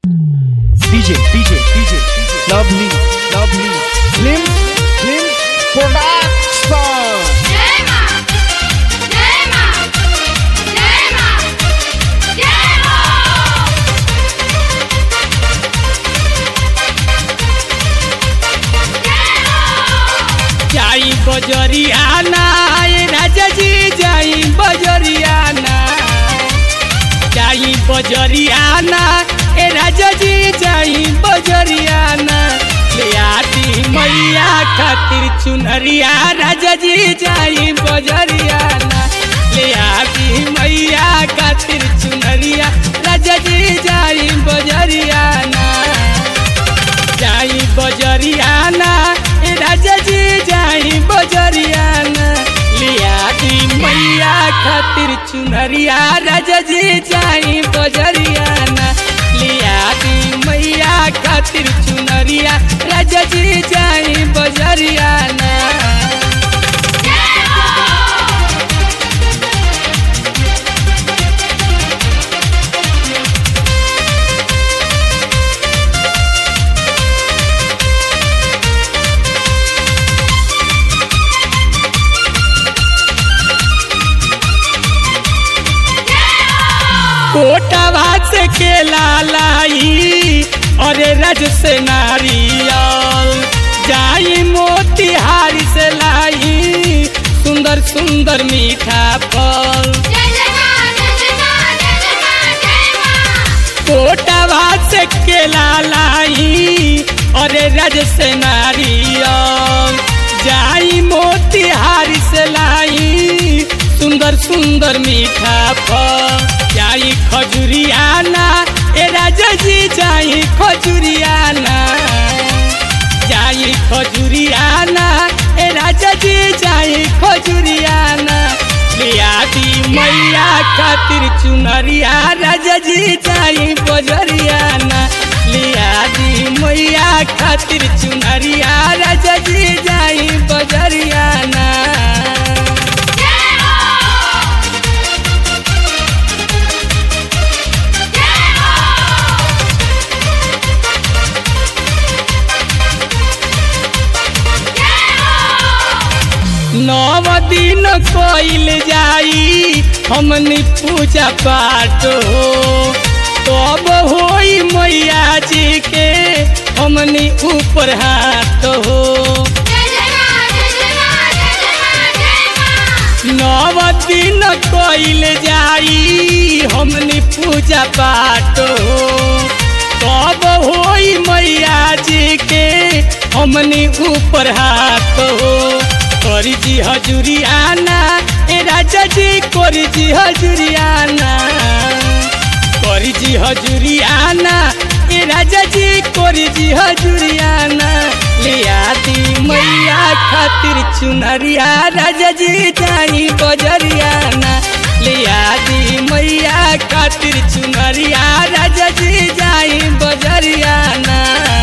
DJ, DJ, DJ, lovely, lovely, Slim, Slim Production. Yema! Yema! Yema! Yema! जाई बजरियाना ए राजा जी जाई बजरियाना जाई बजरियाना ए राजा जी जाई बजरियाना ले आती मैया खातिर चुनरिया राजा जी जाई बजरियाना ले आती मैया खातिर चुनरिया राजा जी जाई बजरियाना जाई बजरियाना ए राजा जी जाई बजरियाना लिया दी मैया खातिर चुनरिया राजा जी जाई बजरियाना लिया दी मैया खातिर चुनरिया राजा जी जाई बजरियाना कोटा भात से केला लाई अरे रज से नारियल जाई मोतिहारी से लाई सुंदर सुंदर मीठा फल जय जय मां जय जय मां जय जय मां जय मां कोटा भात से केला लाई अरे रज से नारियल जाई मोतिहारी से लाई सुंदर सुंदर मीठा फल जाई खजुरियाना ए राजा जी जाई खजुरियाना जाई खजुरियाना ए राजा जी जाई खजुरियाना लिया दी मैया खातिर चुनरिया राजा जी जाई बजरियाना लिया दी मैया खातिर चुनरिया राजा जी जाई बजरियाना नव दिन कोइल जाई हमनी पूजा पाठ हो तब होई मैया जी के हमनी ऊपर हाथ हो जय जय मां जय जय मां जय जय मां जय मां नव दिन कोइल जाई हमनी पूजा पाठ हो तब होई मैया जी के हमनी ऊपर हाथ हो करी जी हजूरियाना ए राजा जी करी जी हजूरियाना करी जी हजूरियाना ए राजा जी करी जी हजूरियाना लिया दी मैया खातिर चुनरिया राजा जी जाई बजरियाना लिया दी मैया खातिर चुनरिया राजा जी जाई बजरियाना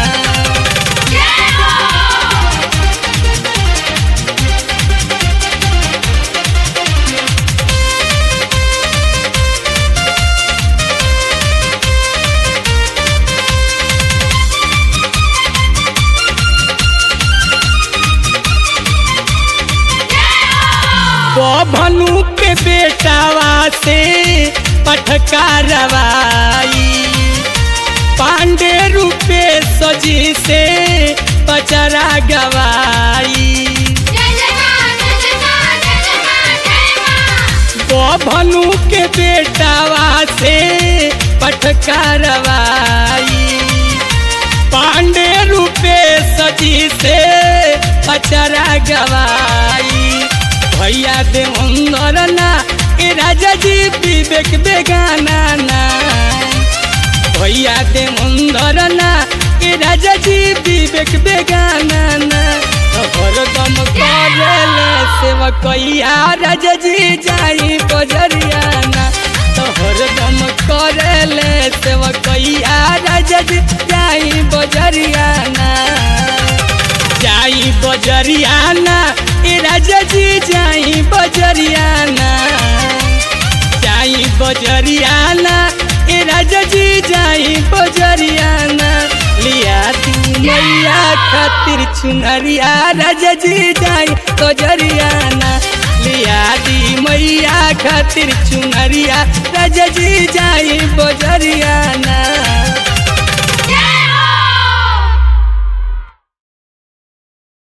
भनु के बेटावा से पटका रवाई पांडे रूपे सजी से पचरा गवाई जय जय मां जय जय मां जय जय मां जय मां भनु के बेटावा से पटका रवाई पांडे रूपे सजी से पचरा गवाई भैया दे अंदर ना ए राजा जी विवेक बेगाना ना भैया दे अंदर ना ए राजा जी विवेक बेगाना ना हरदम करेले सेवकैया राजा जी जाई बजरियाना तो हरदम करेले सेवकैया राजा जी जाई बजरियाना जाई बजरियाना ए राजा जी जाई बजरियाना जाई बजरियाना ए राजा जी जाई बजरिया खातिर चुनरिया राजा जी जाई बजरियाना लिया दी मैया खातिर चुनरिया राजा जी जाई बजरियाना